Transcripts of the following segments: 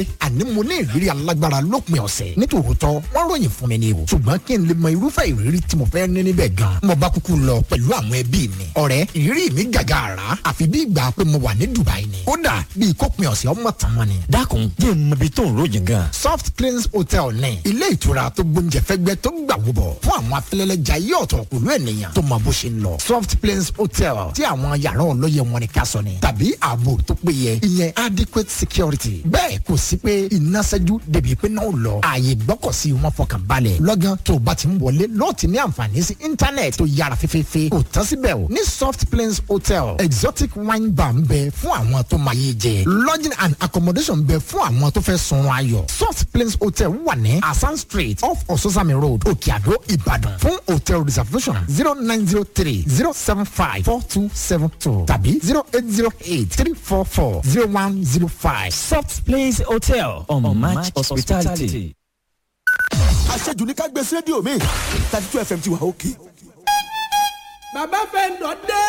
àní mo ní ìrírí alágbára lópin ọ̀sẹ̀ nítòótọ́ wọ́n ròyìn fún mi ni o ṣùgbọ́n kí n lè mọ irúfẹ́ ìrírí tí mo fẹ́ ní níbẹ̀ gan mo bá kúkú lọ pẹ̀lú àwọn ẹbí mi ọ̀rẹ́ ìrírí mi gàgà àrà àfi bí ìgbà pé mo wà ní Dubai ni kódà bí ìkópin ọ̀sẹ̀ ọmọ tàn wọn ni. dákun jẹ́ n mọ ibi tó ń ròyìn gan. soft cleans hotel ní ilé ìtura tó gbóúnjẹ fẹ́gbẹ́ tó gbà wúbọ̀ fún àwọn afẹ́lẹ́lẹ́jà yí ọ̀tọ̀ pẹ̀lú ènìyàn tó mọ bó ṣe ń lọ soft cleans hotel tí àwọn yàrá olóye wọn ni ká sọ ni tàbí ààbò tó péye ìyẹn adequate security bẹ́ẹ̀ kò sí pé iná ṣẹ́jú débi pé náà lọ ààyè gbọ́kọ̀sí wọn fọkàn balẹ̀ lọ́gán tó o bá ti ń wọlé lọ́ọ̀ ti ní àǹfààní sí íńtánẹ̀tì tó yára fẹ́fẹ́fẹ́ kò tán síbẹ̀ o ní soft plains hotel exotic wine bar ń bẹ fún àwọn tó máa yé jẹ lodging and accommodation ń bẹ fún àwọn tó fẹ́ sunrun ayọ̀ soft plains hotel wà ní asan street off ososami road òkè àdó ìbàdàn fún hotel reservation zero nine zero three zero seven five four two seven two tàbí zero eight zero eight three four four zero one zero five. soft place hotel on, on match hospitality. àṣejù ní ká gbé sí rédíò mi thirty two fm ti wà òkè. bàbá fẹ́ ń dọ̀ dé.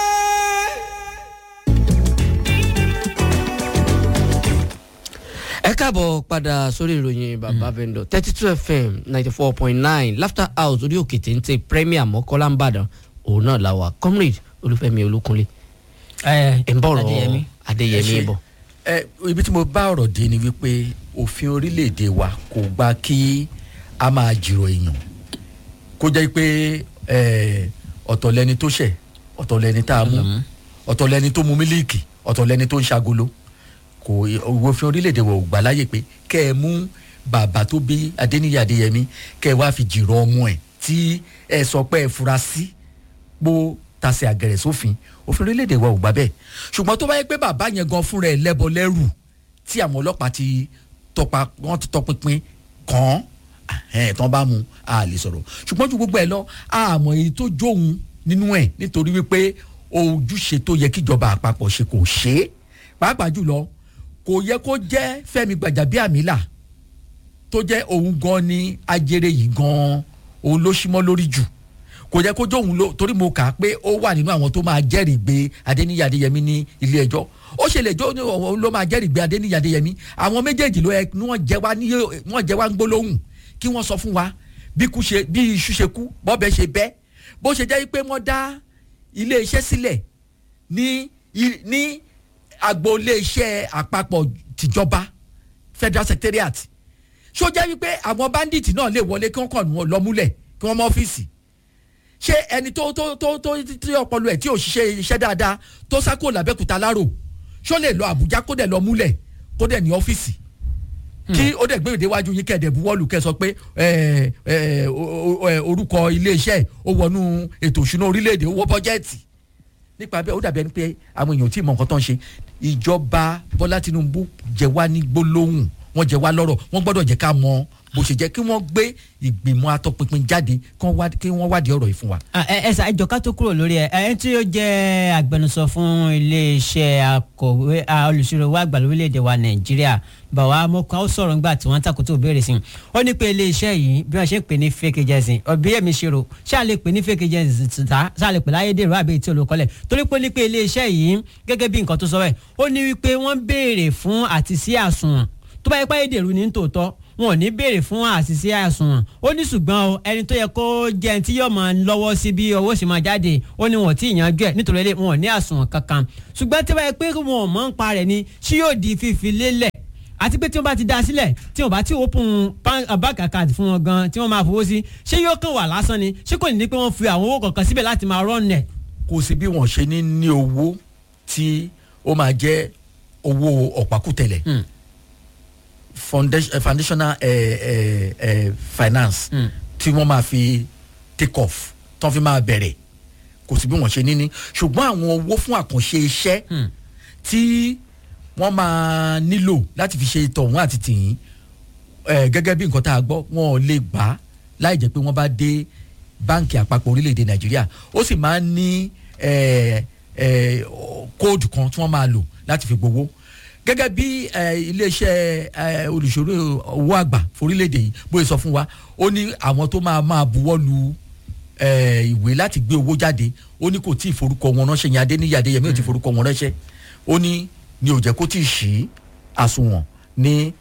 ẹ káàbọ̀ padà sórí ìròyìn bàbá vendor thirty two fm ninety four point nine laughter house orí òkè téńté premier mọ́kọ́lá ń bàdàn òun náà la wà comrade olúfẹ́mi olúkunlé ẹ̀ ń bọ̀rọ̀ Adéyẹmí. adéyẹmí bọ̀. ẹ ibi tí mo bá ọ̀rọ̀ dé ni wípé òfin orílẹ̀-èdè wa kò gba kí a máa jìrọ̀ èèyàn kó jẹ́ pé ẹ, ọ̀tọ̀ lẹni tó ṣẹ̀ ọ̀tọ̀ lẹni tá a mú ọ̀tọ̀ lẹni tó mu mílíìkì ọ̀tọ̀ lẹni tó ń ṣagolo kò òfin orílẹ̀-èdè wa ò gbà láyè pé kẹ́ ẹ mú bàbá tó bí adéníyí adéyẹmí kẹ́ ẹ wá fi jìrọ̀ ọmọ ẹ̀ tí ẹ sọ pé ẹ fura sí pó tasẹ̀ àgẹ̀rẹ̀ sófin òfin orílẹ̀-èdè wa ò gbà bẹ́ẹ̀ ṣùgbọ́n tó bá yẹ pé bàbá yẹn gan fúnra ẹ̀ lẹ́bọ lẹ́rù tí àwọn ọlọ́pàá ti tọpa wọ́n ti tọpinpin kàn án ẹ̀ tán bá mu a lè sọ̀rọ̀ ṣùgbọ́n ju gbogbo ẹ̀ lọ àmọ́ èyí tó jóun nínú ẹ̀ nítorí wípé ojúṣe tó yẹ kíjọba àpapọ̀ ṣe kò ṣe é pàápàá jùlọ kò yẹ kó jẹ́ Fẹ́mi Gbàjàbíàmílà tó jẹ́ òun gan ni ajere yìí gan òun ló símọ́ lórí jù kò yẹ kó jóun ló torí mo kà á pé ó wà nínú àwọn tó máa jẹ́rìí gbé Adéníyì Adéyẹmí ní ilé ẹjọ́ ó ṣe lè jó ní òun ló máa jẹ́rìí gbé Adéníyì Adéyẹmí àwọn méjèèjì ló yẹ kí wọ́n jẹ́ wá ní wọ́n jẹ́ wá ń gbólóhùn kí wọ́n sọ fún wa bí kú ṣe bí iṣu ṣe kú bọ́bẹ̀ ṣe bẹ́ bó ṣe jẹ́ pé wọ́n dá ilé iṣẹ́ sílẹ̀ ní i- ní agbo ilé iṣẹ́ àpapọ̀ tìjọba Federal Secretariat ṣó jẹ́ wípé àwọn bandits náà lè wọlé kí wọ́n kàn wọ́n lọ múlẹ̀ kí wọ́n mọ ọ́fíìsì ṣé ẹni tó tó tó tó tí ọpọlọ ẹ̀ tí ò ṣiṣẹ́ iṣẹ́ dáadáa tó sá kúrò lábẹ́kúta lárò ṣó lè lọ Àbújá kó dẹ̀ lọ múlẹ̀ kó dẹ̀ ní ọ́fíìsì kí ó dẹ̀ gbé ìdíwájú yín kẹ̀dẹ̀ buwọ́lù kẹ́ sọ pé ẹ, ẹ, o- o- ẹ, orúkọ iléeṣẹ́ ẹ̀ ó wọnú ètò òṣùná orílẹ̀-èdè owó bọ́jẹ́ẹ̀tì nípa bẹ́ẹ̀ ó dàbí ẹni pé àwọn èèyàn ò tí ì mọ nǹkan tó ń ṣe ìjọba Bọ́lá Tinubu jẹ wá ní gbólóhùn wọ́n jẹ wá lọ́rọ̀ wọ́n gbọ́dọ̀ jẹ́ ká mọ bó ṣe jẹ́ kí wọ́n gbé ìgbìmọ̀ atọ́pinpin jáde kí wọ́n wá- kí wọ́n wádìí ọ̀rọ̀ yìí fún wa. Ah, ẹ ẹ ṣá ìjọ ká tó kúrò lórí ẹ ẹ tí ó jẹ́ agbẹnusọ fún iléeṣẹ́ akọ̀wé ah, olùṣirò wa àgbà lórílẹ̀‐èdè wa nàìjíríà bàwá mọ́kàn ó sọ̀rọ̀ nígbà tí wọ́n takò tó béèrè sí i ó ní pé iléeṣẹ́ yìí bí wọ́n ṣe ń pè ní fake agency ọ̀bíyẹ̀mí ṣèrò ṣáà lè pè ní fake agency ta ṣáà lè pè láyédèrú àbí tí olùkọ́lẹ̀ torí pé ó ní pé iléeṣẹ́ yìí gẹ́gẹ́ bí nǹkan tó sọ bẹ́ẹ̀ ó ní wípé wọ́n béèrè fún àti sí àsùnwọ̀n tó bá yẹ pé ayédèrú ní tòótọ́ wọn ò ní béèrè fún àṣìṣe àsùnwọ̀n ó ní ṣùgbọ́n o ẹni tó yẹ kó jẹ́ ẹni tí yóò máa lọ́wọ́ sí bí owó sì máa jáde ó ní wọn ò tí ì yanjú ẹ̀ nítorí ilé wọn ò ní àsùnwọ̀n kankan ṣùgbọ́n tí wọ́n yẹ pé wọn ò mọ̀ ń pa rẹ̀ ni ṣí yóò di fífi lélẹ̀ àti pé tí wọ́n bá ti dá sílẹ̀ tí wọ́n bá ti open pan- uh, bank account fún wọn gan tí wọ́n máa fowó sí ṣé yóò kàn wà lásán ni ṣé kò ní ní pé wọ́n fi àwọn owó kankan síbẹ̀ láti máa run ẹ̀ kò sí bí wọ́n ṣe ní ní owó tí ó máa jẹ́ owó ọ̀pákùtẹ̀lẹ̀ foundation, eh, foundational eh, eh, eh, finance tí wọ́n máa fi take off tí wọ́n fi máa bẹ̀rẹ̀ kò sí bí wọ́n ṣe ní ní ṣùgbọ́n àwọn owó fún àkànṣe iṣẹ́ tí wọ́n máa nílò láti fi ṣe tọ̀hún àti tìyín eh, gẹ́gẹ́ bí nǹkan tá a gbọ́ wọn ò lè gbà á láì jẹ́ pé wọ́n bá dé báǹkì àpapọ̀ orílẹ̀-èdè nàìjíríà ó sì máa ń ní eh, eh, kóòdù kan tí wọ́n máa lò láti fi gbowó gẹ́gẹ́ bí eh, iléeṣẹ́ eh, olùṣòro owó àgbà forílẹ̀-èdè yìí bóyá sọ fún wa ó ní àwọn tó máa máa buwọ́ lu eh, ìwé láti gbé owó jáde ó ní kò tí ì forúkọ wọn ránṣẹ́ yẹn adéníyí adéyẹmí ò tí ì forúkọ wọn ránṣẹ́ ó ní ní ò jẹ́ kó tí ì ṣí àsùnwọ̀n ní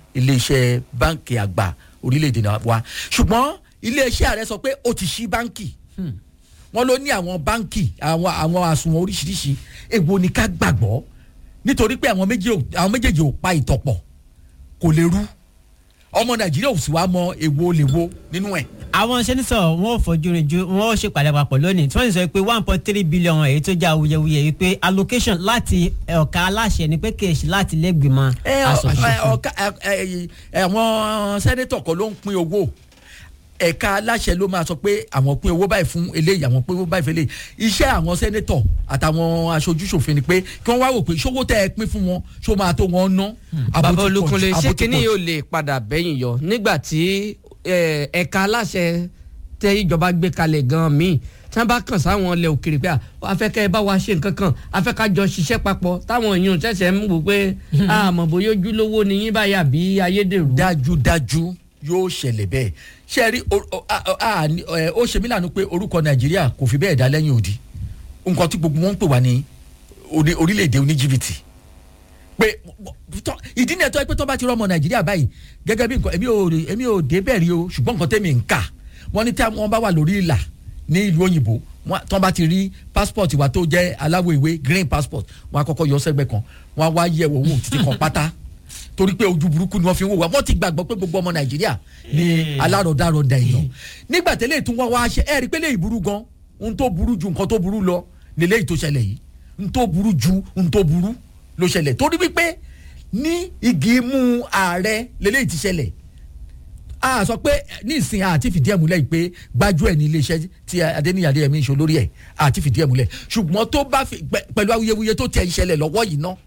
iléeṣẹ́ báǹkì àgbà orílẹ̀-èdè náà wa ṣùgbọ́n iléeṣẹ́ ààrẹ sọ pé ó ti ṣí báǹkì wọ́n ló ní àwọn báǹkì àwọn àwọn àsùnwọ̀n oríṣiríṣi èwo ni ká gbàgbọ́ nítorí pé àwọn méjì ò- àwọn méjèèjì ò pa ìtọ̀pọ̀ kò lè rú ọmọ nàìjíríà ò sì wá mọ èwo lè wo nínú ẹ̀ àwọn sẹ́nitọ̀ wọn ò fojú rìn ju wọn ò ṣèpàdé papọ̀ lónìí tí wọ́n sì sọ pé one point three billion èyí tó jẹ́ awuyewuye yìí pé allocation láti ọ̀ka aláṣẹ ni pé kèèṣì láti lẹ́gbìmọ̀ ẹ ọ- aṣòfin. ẹ, ọ̀ka- ẹ, ẹ, ẹ, àwọn sẹ́nẹ́tọ̀ kan ló ń pín owó ẹ̀ka aláṣẹ ló máa sọ pé àwọn pín owó báyìí fún eléyìí àwọn pín owó báyìí fún eléyìí iṣẹ́ àwọn sẹ́nẹ́tọ̀ àtàwọn aṣojúṣòfin ni pé kí wọ́n wá wò pé ṣówó tẹ́ ẹ pín fún wọn ṣó máa tó wọn ná. Àbò bàbá ti pọ̀ jù, olúkunlé àbò ṣé ti kínní pọ̀ jù. yóò lè padà bẹ́yìn yọ nígbà tí eh, ẹ̀ka aláṣẹ tẹ ìjọba gbé kalẹ̀ gan-an míì tí wọ́n bá kàn sáwọn ilẹ̀ òkèrè pé à, afẹ́kẹ́ bá wa ṣe nǹkan kan afẹ́kájọ ṣiṣẹ́ papọ̀ táwọn èèyàn ṣẹ̀ṣẹ̀ ń wò pé àmọ́ bóyá ojúlówó ni yín báyà bí ayédèrú. dájúdájú yóò ṣẹlẹ̀ bẹ́ẹ̀ ṣe rí o- o- a- a- ní- ẹ, ó ṣe mí lànà pé orúkọ nàìjíríà kò fi bẹ́ẹ̀ dá lẹ́yìn òdi nǹkan tí gbogbo wọn ń pè wá ní orí- orílẹ̀-èdè oníjìbìtì pé tọ́- ìdí ni ẹ̀tọ́ pé tó bá ti rọ́mọ nàìjíríà báyìí gẹ́gẹ́ bí nǹkan èmi ò rí- èmi ò dé bẹ́ẹ̀ rí o ṣùgbọ́n nǹkan tẹ́mi ń kà wọ́n ní tí wọ́n bá wà lórí ìlà ní ìlú òyìnbó wọ́n- tó bá ti rí passport wa tó jẹ́ aláwọ̀ ìwé green passport wọ́n á kọ́kọ́ yọ sẹ́gbẹ́ kan wọ́n á wá yẹ̀ wò wò títí kan pátá torí pé ojú burúkú ni wọ́n fi ń wò wá wọ́n ti gbàgbọ́ pé gbogbo ọmọ nàìjíríà ni alárọ̀dárọ̀dà èèyàn nígbà tẹ́lẹ̀ tún wọ́n wá ṣe ẹ̀rí pé lè burú gan ohun tó burú ju nǹkan tó burú lọ lélẹ́yìí tó ṣẹlẹ̀ yìí ohun tó burú ju ohun tó burú ló ṣẹlẹ̀ torí wípé ní igi mú ààrẹ lélẹ́yìí ti ṣẹlẹ̀ a sọ pé ní ìsìn àti fìdí ẹ̀ múlẹ̀ yìí pé gbájú ẹ̀ ní iléeṣẹ́ tí adéníyàdé ẹ̀mí ìṣó lórí ẹ̀ àti fìdí ẹ̀ múlẹ̀ ṣùgbọ́n tó bá fi pẹ- pẹ̀lú awuyewuye tó tiẹ̀ ń ṣẹlẹ̀ lọ́wọ́ yìí ná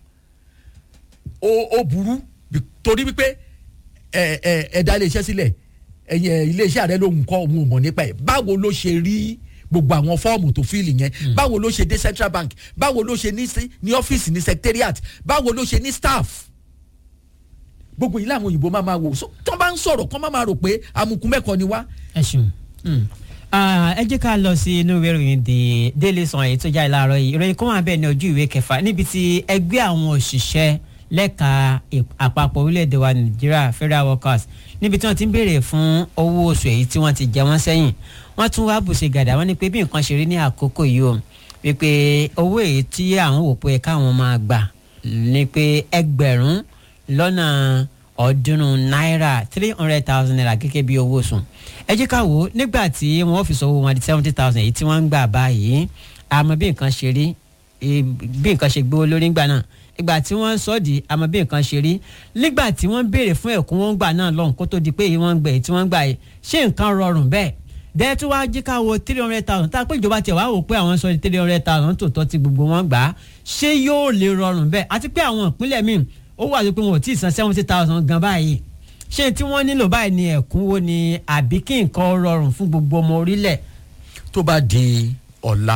ó ó burú bí- torí wípé ẹ ẹ ẹ dá iléeṣẹ́ sílẹ̀ ẹ̀yìn ẹ̀ iléeṣẹ́ ààrẹ lòun kọ́ òun ò mọ̀ nípa ẹ̀ báwo ló ṣe rí gbogbo àwọn fọ́ọ̀mù tó fíìlì yẹn báwo ló ṣe dé central bank báwo ló ṣe ní sí- ní ọ́fíìsì ní secretariat báwo ló ṣe ní staff gbogbo yìí làwọn òyìnbó máa ma wò so tó bá ń sọ̀rọ̀ kọ́ máa ma rò pé amukun mẹ́kọ ni wá. ẹ ṣeun Mm. Ah, ẹ jẹ́ ká lọ sí inú ìwé ìròyìn the daily sun èyí tó jáde láàárọ̀ yìí ìròyìn kan wà bẹ́ẹ̀ ní ojú ìwé kẹfà níbi tí ẹgbẹ́ àwọn òṣìṣẹ́ lẹ́ka ìp- àpapọ̀ orílẹ̀-èdè wa nàìjíríà federal workers níbi tí wọ́n ti ń béèrè fún owó oṣù èyí tí wọ́n ti jẹ wọ́n sẹ́yìn wọ́n tún wá bùṣe gàdá wọ́n ní pé bí nǹkan ṣe rí ní àkókò yìí o wípé owó èyí tí àwọn wò pé káwọn máa gbà ní pé ẹgbẹ̀rún lọ́nà ọ̀ọ́dúnrún náírà three hundred thousand naira gẹ́gẹ́ bí owó oṣù ẹ jẹ́ ká wò ó nígbà tí wọ́n fi sọ owó wọn di seventy thousand èyí tí wọ́n ń gbà báyìí àmọ́ bí nǹkan ṣe rí eh, bí nǹkan ṣe gbówó lórí ńgbà náà ìgbà tí wọ́n sọ di àmọ́ bí nǹkan ṣe rí nígbà tí wọ́n béèrè fún ẹ̀kúnwó ńgbà náà lọ́hùn kó tó di pé èyí wọ́n ń gbà èyí tí wọ́n ń gbà yìí ṣé nǹkan rọrùn bẹ́ẹ̀ dẹ́ẹ́ tí wàá jí ká wo three hundred thousand tá a pé ìjọba tiẹ̀ wá wò pé àwọn sọ di three hundred thousand tòótọ́ ti gbogbo wọn gbà á ṣé yóò lè rọrùn bẹ́ẹ̀ àti pé àwọn ìpínlẹ̀ míì ó wà pé wọn ò tí ì san seventy thousand gan báyìí ṣé tí wọ́n nílò báyìí ni ẹ̀kúnwó ni àbí kí nǹkan rọrùn fún gbogbo ọmọ orílẹ̀ tó bá di ọ̀la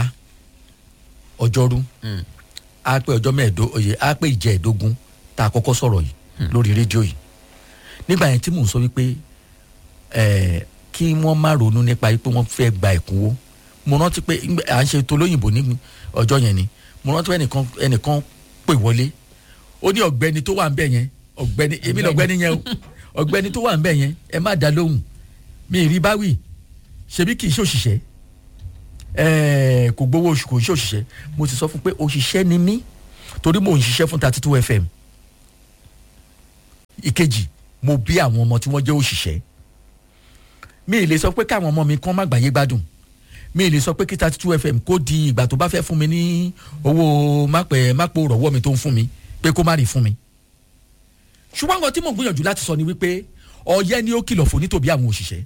ọjọ́rú á pé ọjọ́ mẹ́ẹ̀ẹ́dógún oyè á pé ìjẹ́ẹ̀dógún tá a kọ́kọ́ sọ̀rọ̀ yìí lórí rédíò yìí nígbà yẹn tí mò ń sọ wípé ẹ̀ẹ́ kí wọ́n má ronú nípa wípé wọ́n fẹ́ gba ẹ̀kúnwó mo rántí pé ńgbà- à ń ṣe tó lóyìnbó ní ọjọ́ yẹn ni mo rántí pé ẹnìkan ẹnìkan pè wọlé ó ní ọ̀gbẹ́ni tó wà ń bẹ̀ yẹn ọ̀gbẹ́ni èmi lọ̀gbẹ́ni yẹn o ọ̀gbẹ́ni tó wà ń bẹ̀ yẹn ẹ má dá lóhùn mi ì rí báwì ṣebí kì í ṣe òṣìṣẹ́ ẹ̀ẹ́ kò gbowó oṣù kò ń ṣe òṣìṣẹ́ mo ti sọ fún pé òṣìṣẹ́ ni mí torí mò ń ṣiṣẹ́ fún thirty two fm ìkejì mo bí àwọn ọmọ tí wọ́n jẹ́ òṣìṣẹ́ mi ì lè sọ pé káwọn ọmọ mi kán má gbàyé gbádùn mi ì lè sọ pé kí thirty two fm kó di ìgbà tó bá fẹ́ fún mi ní owó mápẹ́ mápò rọ̀wọ́ mi tó ń fún mi pé kó má rí fún mi ṣùgbọ́n nǹkan tí mò ń gbìyànjú láti sọ ni wípé ọ̀yẹ́ ni ó kìlọ̀ fún nítòbí àwọn òṣìṣẹ́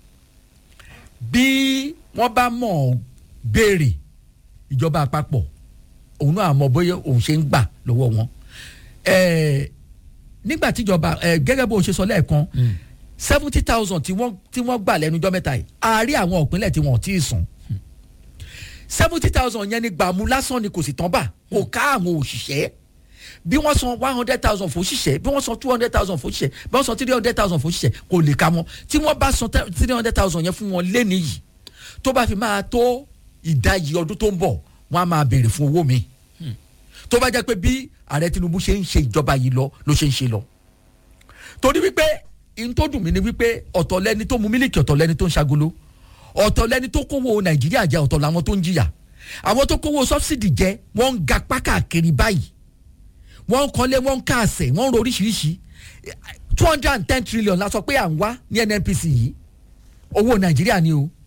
bí wọ́n bá mọ̀ béèrè ìjọba àpapọ̀ òun náà mọ̀ bóyá òun ṣe ń gbà lọ́wọ́ wọn ẹ̀ẹ́ nígbà tíjọba ẹ̀ gẹ́gẹ́ bó ṣe sọ lẹ́ẹ̀kan seventy thousand tí wọ́n tí wọ́n gbà lẹ́nu ọjọ́ mẹ́ta yìí àárí àwọn òpínlẹ̀ tí wọ́n ò tí ì sùn seventy thousand yẹn ni gbàmú lásán ni kò sì tán bà kò ká àwọn òṣìṣẹ́ bí wọ́n san one hundred thousand fún òṣìṣẹ́ bí wọ́n san two hundred thousand fún òṣìṣẹ́ bí wọ́n san three hundred thousand fún òṣìṣẹ́ kò lè ka wọn tí wọ́n bá san three hundred thousand yẹn fún wọn lẹ́ni yìí tó bá fi máa tó ìdajì ọdún tó ń bọ̀ wọ́n á máa béèrè fún owó mi tó bá jẹ́ pé bí ààrẹ tinubu ṣe ń ṣe ìjọba yìí lọ ló ṣe ń ṣe lọ torí wípé ihun tó dùn mí ni wípé ọ̀tọ̀ lẹni tó mu mílíkì ọ̀tọ̀ lẹni tó ń ṣagolo ọ̀tọ̀ lẹni tó kówó nàìjíríà jẹ ọ̀tọ̀ làwọn tó ń jìyà àwọn tó kówó sọ́bsidì jẹ wọ́n ń ga pákàkiri báyìí wọ́n ń kọ́lé wọ́n ń káàsẹ̀ wọ́n ń ro oríṣiríṣi two hundred and ten trillion la sọ pé à ń wá ní nnpc yìí owó nàìjíríà ni o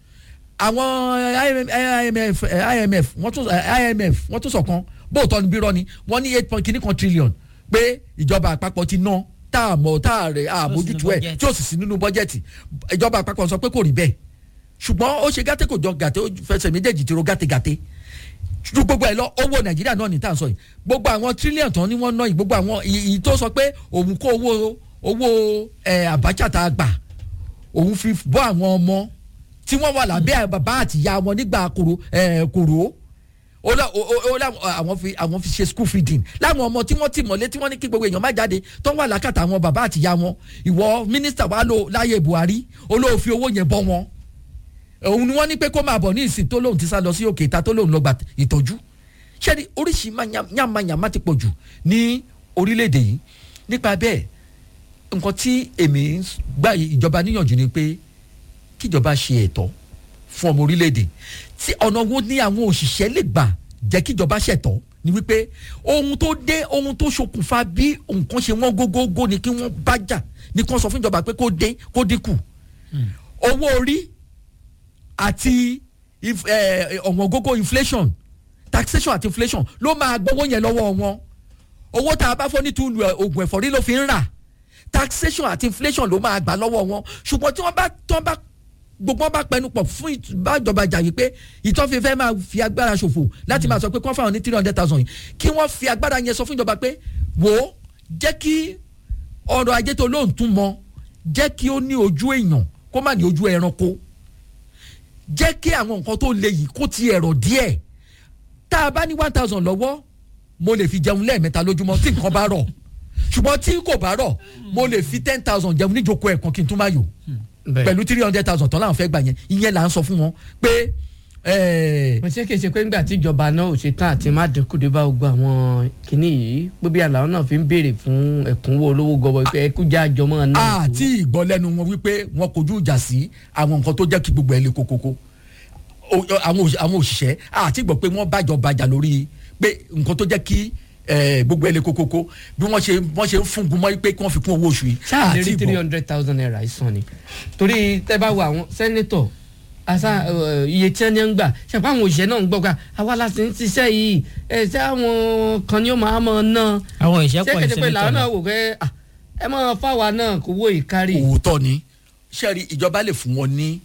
àwọn imf imf wọ́n tún imf wọ́n tún sọ̀kan bóòtọ́ ni bírọ́ ni wọ́n ní eight point kìíní kan trillion pé ìjọba àpapọ̀ ti ná tá a mọ̀ tá a rẹ̀ àmójútó ẹ̀ tí ó sì sí nínú bọ́jẹ̀tì ìjọba àpapọ̀ sọ pé kò rí bẹ́ẹ̀ ṣùgbọ́n ó ṣe gàtẹ́ kò jọ gàtẹ́ ó fẹsẹ̀ méjèèjì ti ro gàtẹ́gàtẹ́ ju gbogbo ẹ lọ owó nàìjíríà náà ní tá à ń sọ yìí gbogbo àwọn tírílíọ̀nù tán ni wọ́n ná yìí gbogbo àwọn ìyí tó sọ pé òun kó owó owó ẹ àbájá tá a gbà òun fi bọ́ àwọn ọmọ tí wọ́n wà lábẹ́ bàbá àtìyá wọn nígbà kòrò ẹ kòrò ó lọ ó lọ àwọn fi àwọn fi ṣe school feeding láwọn ọmọ tí wọ́n ti mọ̀lé tí wọ́n ní kí gbogbo èèyàn má jáde tó wà lákàtà àwọn bàbá àtìyá wọn ìwọ mínísítà wa lò láyé buhari olóòfin owó yẹn bọ́ wọn òun ni wọ́n ní pé kó máa bọ̀ ní ìsìn tó lóun ti sá lọ sí òkè ìta tó lóun lọ gba ìtọ́jú ṣẹ́ni oríṣi yàmàyàmà ti pọ̀ jù ní orílẹ̀-èdè yìí nípa bẹ́ẹ̀ nǹkan tí èmi gbà ìjọba níyànjú ni pé kíjọba ṣe ẹ̀tọ́ fún ọmọ orílẹ̀-èdè tí ọ̀nà wo ní àwọn òṣìṣẹ́ lè gbà jẹ́ kíjọba ṣẹ̀tọ́ ni wípé ohun tó dé ohun tó ṣokùnfà bí nǹkan ṣe wọ́n gógógó ni kí wọ́n bá jà ni kí wọ́n sọ fún ìjọba pé kó dé kó dínkù owó orí àti ọ̀wọ́n gógó inflation taxation àti inflation ló máa gbowó yẹn lọ́wọ́ wọn owó tá a bá fọ́ ní túlù oògùn ẹ̀fọ́rí ló fi ń rà taxation àti inflation ló máa gbà lọ́wọ́ wọn ṣùgbọ́n tí wọ́n bá tí wọ́n bá gbogbo wọn bá pẹnu pọ̀ fún ìbájọba jà yìí pé ìtọ́fẹ́fẹ́ máa fi agbára ṣòfò láti máa sọ pé kí wọ́n fáwọn ní three hundred thousand yìí kí wọ́n fi agbára yẹn sọ fún ìjọba pé wò ó jẹ́ kí ọrọ̀ ajé tó lóun tún mọ jẹ́ kí ó ní ojú èèyàn kó má ní ojú ẹranko jẹ́ kí àwọn nǹkan tó le yìí kó ti ẹ̀rọ díẹ̀ tá a bá ní one thousand lọ́wọ́ mo lè fi jẹun lẹ́ẹ̀mẹ́ta lójúmọ́ tí nǹkan bá rọ̀ ṣùgbọ́n tí kò bá rọ̀ mo lè fi ten thousand jẹun níjókòó ẹ̀kan kí n tún máa yò pẹ̀lú three hundred thousand tán láwọn fẹ́ gbà yẹn ìyẹn là ń sọ fún wọn pé. mo ṣe kéṣe pé nígbà tí ìjọba náà ò ṣe tán àti má dínkù dé bá gbogbo àwọn kinní yìí pé bí àlàó náà fi ń béèrè fún ẹ̀kúnwó olówó gọbọ pé ẹkújà àjọmọ́ náà. àti ìgbọ́ lẹ́nu wọn wípé wọn kojú ìjà sí àwọn nǹkan tó jẹ́ kí gbogbo ẹ̀ lè kókókó àwọn òṣìṣẹ́ àti ìgbọ́ pé wọ́n bájọba jà lórí pé nǹkan tó jẹ́ kí gbogbo ẹ̀ lè kókókó bí wọ́n ṣe wọ́n ṣe ń fúngun mọ́ pé kí wọ́n fi kún owó oṣù yìí. ṣáà lè rí three hundred thousand naira ìsàn ni torí tẹ́ bá wo àwọn sẹ́nẹ́tọ̀ asa iye tí wọ́n ń gbà ṣàpá àwọn òṣìṣẹ́ náà ń gbọ́ ká àwa la sì ń ṣiṣẹ́ yìí ẹ̀ ṣé àwọn kan ni ó máa mọ̀ ná. àwọn òṣìṣẹ́ pọ̀ ṣé kẹ́tẹ́ pé làwọn náà wò pé ẹ mọ̀ fáwa náà kó wó ìkárì. òótọ́ ni sẹ́ẹ̀rì ìjọba lè fún wọn ní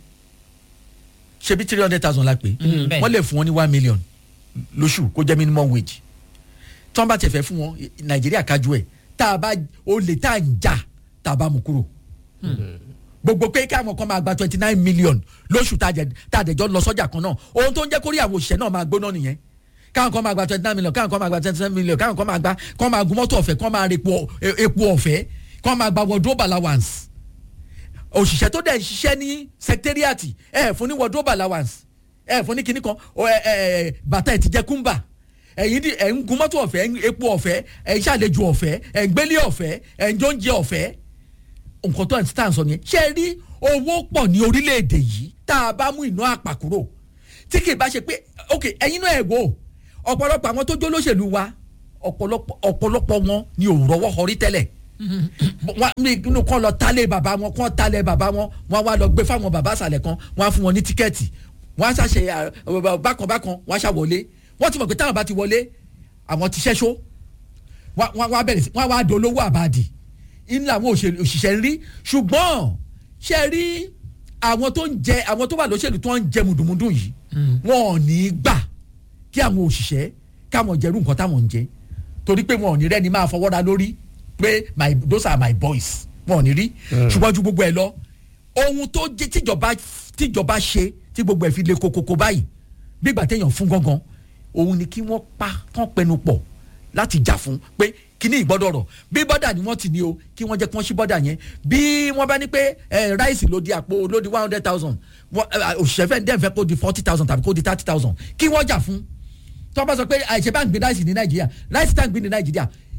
ṣebí three hundred thousand la pé wọ́n lè fún wọn ní one million lóṣù kó jẹ́ minimum wage tí wọ́n bá tẹ̀ fẹ́ fún wọn nàìjíríà kájú ẹ̀ tá a bá o lè tá a ń jà tá a bá mú kúrò gbogbo pé káwọn kan máa gba twenty nine million lóṣù tá a dẹjọ́ lọ sọ́jà kan náà ohun tó ń jẹ́ kórí àwọn òṣìṣẹ́ náà máa gbóná nìyẹn káwọn kan máa gba twenty nine million káwọn kan máa gba twenty nine million káwọn kan máa gba kán máa gun mọ́tò ọ̀fẹ́ kán máa ra epo ọ̀fẹ́ kán máa gba wardrobe allowance òṣìṣẹ́ tó dẹ̀ ń ṣiṣẹ́ ní secretariat ẹ̀ fún ní wardrobe allowance ẹ̀ fún ní kinní kan bàtà ẹ̀ ti jẹ́ kúmbà ẹ̀yin di ẹ̀ ń gun mọ́tò ọ̀fẹ́ epo ọ̀fẹ́ ẹ̀ ń ṣàlejò ọ̀fẹ́ ẹ̀ ń gbélé ọ̀fẹ́ ẹ̀ ń jóúnjẹ ọ̀fẹ́ nǹkan tó ẹ̀ ń tà ń sọ nìyẹn ṣé ẹ rí owó pọ̀ ní orílẹ̀-èdè yìí tá a bá mú iná àpà kúrò tí kì í bá ṣe pé ok ẹ̀yin náà ẹ̀ wò ọ̀pọ̀lọpọ̀ àwọn tó jó lóṣèlú wa ọ̀pọ̀lọpọ̀ wọn ni ò rọwọ́ họrí tẹ́lẹ̀ wọn inú kan lọ talé bàbá wọn kan talé bàbá wọn wọn wá lọ gbé fáwọn bàbá àṣàlẹ̀ kan wọn á fún wọn ní tíkẹ́ẹ̀tì wọn á ṣàṣe bákan bákan wọn á ṣàwọlé wọ́n ti mọ̀ pé táwọn bá ti wọlé àwọn ti ṣẹ́ṣó wọ́n á bẹ̀rẹ̀ sí wọ́n á wá dolówó àbàdì inú àwọn òṣìṣẹ́ ń rí ṣùgbọ́n ṣe rí àwọn tó ń jẹ àwọn tó wà lóṣèlú tó ń jẹ mùdùmùdù yìí wọn ò ní gbà kí àwọn òṣìṣẹ́ káwọn jẹrú nǹkan táwọn ń jẹ torí pé wọn ò ní rẹ́ni máa fọwọ́ra lórí pé my those are my boys wọn ò ní rí ṣùgbọ́n ju gbogbo ẹ lọ ohun tó jẹ tíjọba tíjọba ṣe tí gbogbo ẹ fi le kokoko báyìí bí ìgbà téèyàn fún gangan òun ni kí wọ́n pa kán pẹnu pọ̀ láti jà fún pé kíní ìgbọ́dọ̀ rọ̀ bí bọ́dà ni wọ́n ti ní o kí wọ́n jẹ́ kí wọ́n ṣí bọ́dà yẹn bí wọ́n bá ní pé ráìsì ló di àpò ló di one hundred thousand òṣìṣẹ́ fẹ́ dẹ́n fẹ́ kó di forty thousand tàbí kó di thirty thousand kí wọ́n jà fún tí wọ́n bá sọ pé àìṣe bá ń gbé ráìsì ní nàìjíríà ráìsì tá ń gbé ní nàìjíríà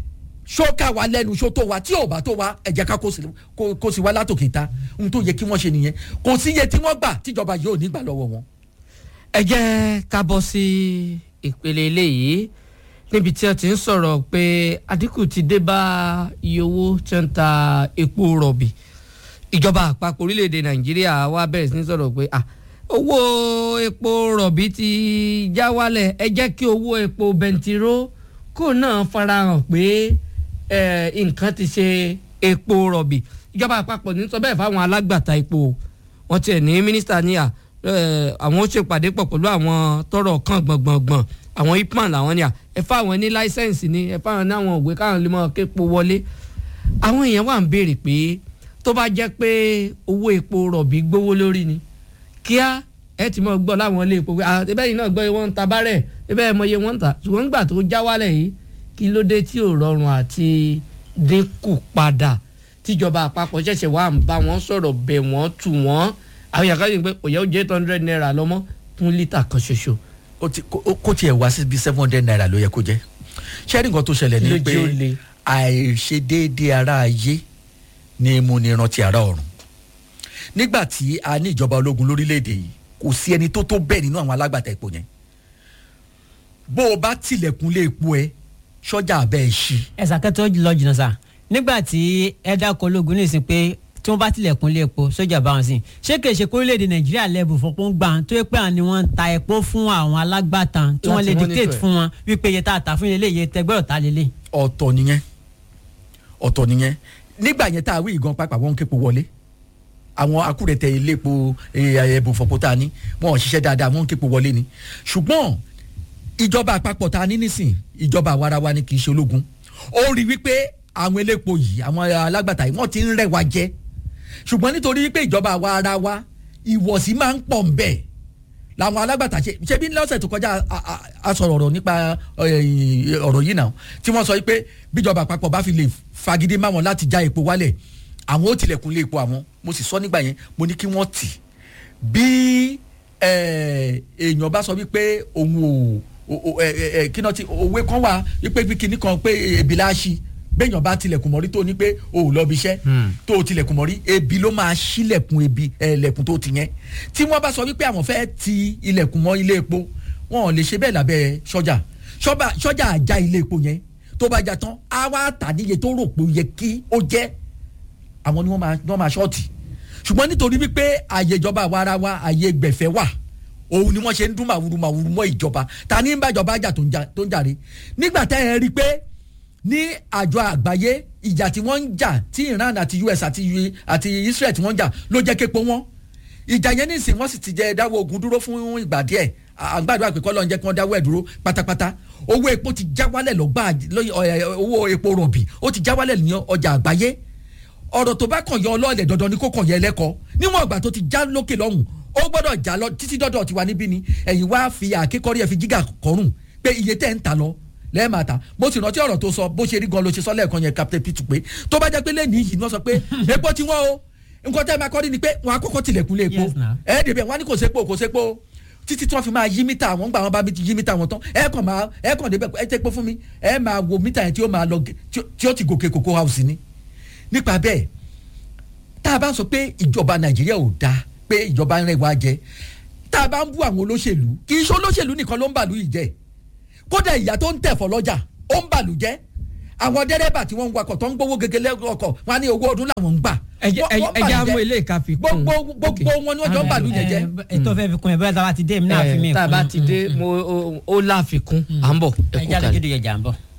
ṣó ká wa lẹ́nu ṣó tó wa tí ò bá tó wa ẹ jẹ́ ká kó sí kó- kó sí wa látòkè ta ohun tó yẹ kí wọ́n ṣe nìyẹn kò sí iye tí wọ́n gbà tíjọba yóò ní gbà lọ́wọ́ wọn. ẹ jẹ́ ká bọ́ sí ìpele eléyìí níbi tí wọ́n ti ń sọ̀rọ̀ pé àdínkù ti dé bá iye owó tí wọ́n ń ta epo rọ̀bì ìjọba àpapọ̀ orílẹ̀-èdè nàìjíríà wá bẹ̀rẹ̀ sí ní sọ̀rọ̀ pé ah, owó epo rọ̀bì ti já wálẹ̀ ẹ jẹ́ kí owó epo bẹntiró kó náà farahàn pé eh, nǹkan ti ṣe epo rọ̀bì ìjọba àpapọ̀ ní sọ bẹ́ẹ̀ fáwọn alágbàtà epo wọ́n tiẹ̀ ní mínísítà ní à eh, àwọn ó ṣèpàdé pọ̀ pẹ̀lú àwọn tọrọ kan gbọ̀ngbọ̀ngbọ̀n àwọn ipman làwọn ní à ẹ fáwọn ní láísẹ̀nsì ni ẹ fáwọn ní àwọn òwe káwọn lè mọ képo wọlé àwọn èèyàn wà ń béèrè pé tó bá jẹ́ pé owó epo rọ̀bì gbówó lórí ni kíá ẹ ti mọ gbọ́ láwọn ilé epo pé ah ẹbẹ́ yìí náà gbọ́ wọn ń ta bárẹ̀ ẹbẹ́ ẹ mọ iye wọn ń ta ṣùgbọ́n nígbà tó já wálẹ̀ yìí kí ló dé tí ò rọrùn àti dínkù padà tíjọba àpapọ̀ ṣẹ̀ṣẹ̀ wà ń bá wọn sọ̀rọ̀ bẹ̀ wọ́n tù wọ́n àwọn èèyàn kan yìí pé òye ó jẹ́ eight hundred naira lọ́mọ́ fún lítà kan ṣoṣo. ó ti- kó kó tiẹ̀ wá sí bíi seven hundred naira ló yẹ kó jẹ́ ṣẹ́rí nǹkan tó ṣẹlẹ̀ ní Lójú pé ó le. àìṣedéédé ara ayé ni mo ní rántí ara ọ̀run nígbà tí a ní ìjọba ológun lórílẹ̀‐èdè yìí kò sí ẹni tó tó bẹ́ẹ̀ nínú àwọn alágbàtà epo yẹn bó o bá tilẹ̀kùn lé epo ẹ sọ́jà abẹ́ ẹ ṣí ẹ̀sà kẹ́tọ́ lọ jìnnà sá nígbà tí ẹ dákọ̀ ológun ní ìsìn pé tí wọ́n bá tilẹ̀kùn lé epo sójà bá wọn sí ṣé kìí ṣe kórílẹ̀-èdè nàìjíríà lẹ́bù fọpọ́n gbà tó yẹ pé àwọn ni wọ́n ń ta epo fún àwọn alágbàtà tí wọ́n Láti lè monitor dictate ẹ̀. fún wọn wípé iye tá a tà fún ilé iye tẹgbẹ́rọ̀ ta lélẹ̀. ọ̀tọ̀ nìyẹn ọ̀tọ̀ nìyẹn nígbà yẹn tá a wí ìgan pápá wọn ń képo wọlé àwọn akúrẹ̀tẹ̀ iléepo ẹ̀bùn fọ̀pọ̀ tá a ní wọn ò ṣiṣẹ́ dáadáa wọn ń képo wọlé ni ṣùgbọ́n ìjọba àpapọ̀ tá a ní nísìn ìjọba àwarawa ni kì í ṣe ológun ó rí wípé àwọn elépo yìí àwọn alágbàtà yìí wọ́n ti ń rẹ̀ wá jẹ ṣùgbọ́n nítorí wípé ìjọba àwarawa ìwọ̀sí máa ń pọ̀ ń bẹ̀ làwọn alágbàtà ṣe ṣe bí lọ́sẹ̀ tó kọjá a- a- a sọ̀rọ̀ ọ̀rọ̀ nípa eh, ọ̀rọ̀ yìí náà tí wọ́n sọ pé bíjọba àpapọ̀ bá fi lè fagídí máwọn láti já epo wálẹ̀ àwọn ó tilẹ̀kùn lé epo àwọn mo sì sọ nígbà yẹn mo ní kí wọ́n tì bí eh, èèyàn bá sọ wípé òun ò o- o- ẹ- ẹ- ẹ, kí náà ti òwe kan wà wípé bí kinní kan pé ebi la ṣí béèyàn bá tilẹ̀kùn mọ́rí tó ní pé o ò lọ bí iṣẹ́ tó o tilẹ̀kùn mọ́rí ebi ló máa ṣílẹ̀kùn ebi ẹlẹ́kùn tó ti yẹn tí wọ́n bá sọ wípé àwọn fẹ́ ti ilẹ̀kùn mọ́ ilé epo wọn ò lè ṣe bẹ́ẹ̀ lábẹ́ sọ́jà Sọ́ba- sọ́jà àjà ilé epo yẹn tó bá jà tán á wá tà níye tó rò pé ó yẹ kí ó jẹ́ àwọn ni wọ́n máa wọ́n máa ṣọ́ọ̀tì ṣùgbọ́n nítorí wípé ààyè ìjọba àwa ara wa ààyè gbẹ̀fẹ́ wà òun ni wọ́n ṣe ń dún màwúrú màwúrú mọ́ ìjọba ta ní ń bá ìjọba àjà tó ń jà- tó ń jàre nígbà tá ẹ rí i pé ní àjọ àgbáyé ìjà tí wọ́n ń jà tí Iran àti US àti U- àti Israel tí wọ́n ń jà ló jẹ́ képo wọn ìjà yẹn ní ìsìn wọ́n sì ti jẹ́ dáwọ́ ogun dúró fún ìgbà díẹ̀ àgbàdo àpèkọ́ lọ́n jẹ́ kí wọ́n dáwọ́ ẹ̀ dúró pátápátá owó epo ti já wálẹ̀ lọ́gbà lọ́yìn- ọ̀- ẹ̀, owó epo rọ̀bì ó ti já wálẹ̀ ní ọjà àgbáyé ọ̀rọ̀ tó bá kàn yọ ọlọ́ọ̀lẹ̀ dandan ni kó kàn yẹ ẹlẹ́kọ̀ọ́ níwọ̀n ìgbà tó ti já lókè lọ́hùn ó gbọ́dọ̀ já lọ títí dọ́dọ̀ tiwa níbí ni ẹ̀yin wá fi àkékọ́rí ẹ̀ fi gíga kọrùn pé iye tẹ́ ń ta lọ lẹ́ẹ̀ma ta mo sì rántí ọ̀rọ̀ tó sọ bó ṣe rí gan ló ṣe sọ lẹ́ẹ̀kan yẹn captain pitu pé tó bá jẹ́ pé lẹ́ẹ̀ni yìí ni wọ́n sọ pé epo ti wọ́n o nǹkan tẹ́ ẹ máa kọ́ rí ni pé wọ́n á kọ́kọ́ tilẹ̀kùn lé epo Yes, now. ẹ̀ẹ́dẹ̀bẹ̀ wọ́n á ní kò sépo kò sépo títí tí wọ́n fi máa yí mítà àwọn gbà wọn bá yí mítà wọn tán ẹ kàn máa ẹ kàn débẹ̀ ẹ tẹ́ pé fún mi ẹ máa wo mítà yẹn tí ó máa lọ gé- tí ó- tí ó ti gòkè cocoa house ni nípa bẹ́ẹ̀ tá a bá ń sọ pé ìjọba nàìjíríà ò dáa pé ìjọba ń rẹ̀ wá jẹ tá a bá ń bú àwọn olóṣèlú kì í ṣe olóṣèlú nìkan ló ń bàlú yìí jẹ kódà ìyá tó ń tẹ̀fọ́ lọ́jà ó ń bàlú jẹ́ àwọn dẹ́rẹ́bà tí wọ́n ń wakọ̀ tó ń gbowó gegele ọkọ̀ wọn á ní owó ọdún làwọn ń gbà. ẹ jẹ́- Wọ́n- wọ́n ẹ jẹ́ bàlú àmú jẹ́. ilé ìka fi kún. gbogbo gbogbo wọn ni wọ́n jọ ń bàlú yẹn jẹ́. ètò fẹ́ fi kún ẹ bẹ́ẹ̀ tá a bá ti dé èmi náà fi mí tá a kún. bá ti dé mo ó- ó láfikún à ń bọ̀ ẹ ẹ kú jáde kalẹ̀. gidi yẹjà ń bọ̀.